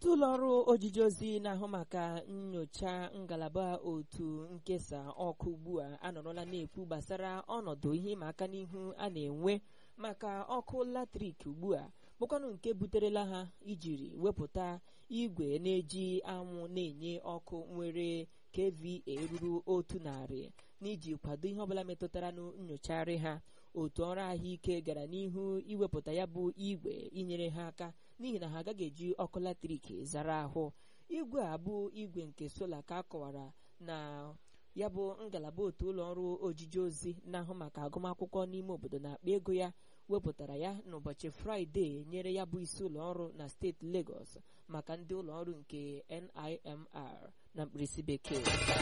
otu ụlọọrụ ojiji ozi na-ahụ maka nyocha ngalaba otu nkesa ọkụ ugbu a anọrọla na-ekwu gbasara ọnọdụ ihe ịma aka n'ihu a na-enwe maka ọkụ latrik ugbu a bụkwanụ nke buterela ha ijiri wepụta igwe na-eji anwụ na-enye ọkụ nwere kVA ruru otu narị n'iji kwado ihe ọbụla metụtara na nyochagharị ha otu ọrụ ahụike gara n'ihu iwepụta ya bụ igwe inyere ha aka n'ihi na ha agaghị eji ọkụ latrik zara ahụ igwe a bụ igwe nke sola ka a kọwara na ya bụ ngalaba otu ụlọ ọrụ ojiji ozi na-ahụ maka agụmakwụkwọ n'ime obodo na-akpa ego ya wepụtara ya n'ụbọchị fraịde nyere ya bụ isi ụlọ ọrụ na steeti Lagos maka ndị ụlọ ọrụ nke NIMR na mkpirisi bekee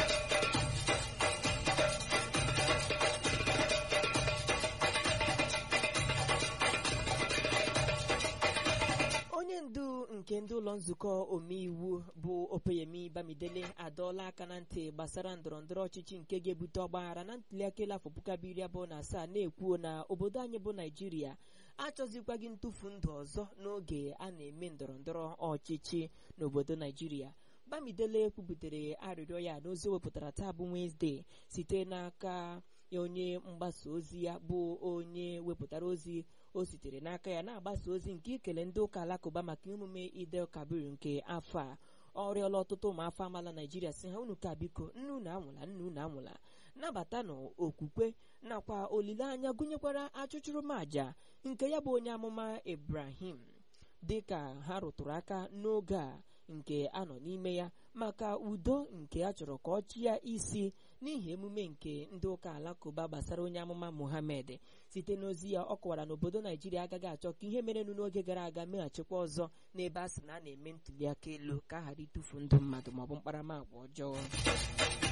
onye ndu nke ndị ụlọ nzukọ omeiwu bụ opeyemi bamidele adọọla aka na ntị gbasara ndọrọndọrọ ọchịchị nke ga-ebute ọgbaghara na ntuliaka elu afọ puku abụọ iri abụọ na asaa na-ekwuo na obodo anyị bụ naijiria achọzikwaghị ntụfu ndụ ọzọ n'oge a na-eme ndọrọndọrọ ọchịchị n'obodo naijiria bamidele kwubutere arịrịọ ya n'ozi wepụtara taa bụ wenesde site n'aka onye mgbasa ozi ya bụ onye wepụtara ozi o sitere n'aka ya na-agbasa ozi nke ikele ndị ụka alakụba maka emume idel kabir nke afọ a ọ rịọla ọtụtụ ụmụafọ amaala naijiria si ha unu ka biko nne unu anwụla nne unu anwụla nabata n'okwukwe nakwa olileanya gụnyekwara achụchụrụmaja nke ya bụ onye amụma ibrahim dịka ha rụtụrụ aka n'oge a nke anọ n'ime ya maka udo nke a chọrọ ka ọ chịa isi n'ihi emume nke ndị ụka alakụba gbasara onye amụma muhammed site n'ozi ya ọ kọwara na obodo naijiria agaghị achọ ka ihe merenụ n'oge gara aga meghachikwa ọzọ n'ebe a sị na a na-eme ntuliaka elu ka a ghara ịtụfu ndụ mmadụ maọbụ mkparamagwa ọjọọ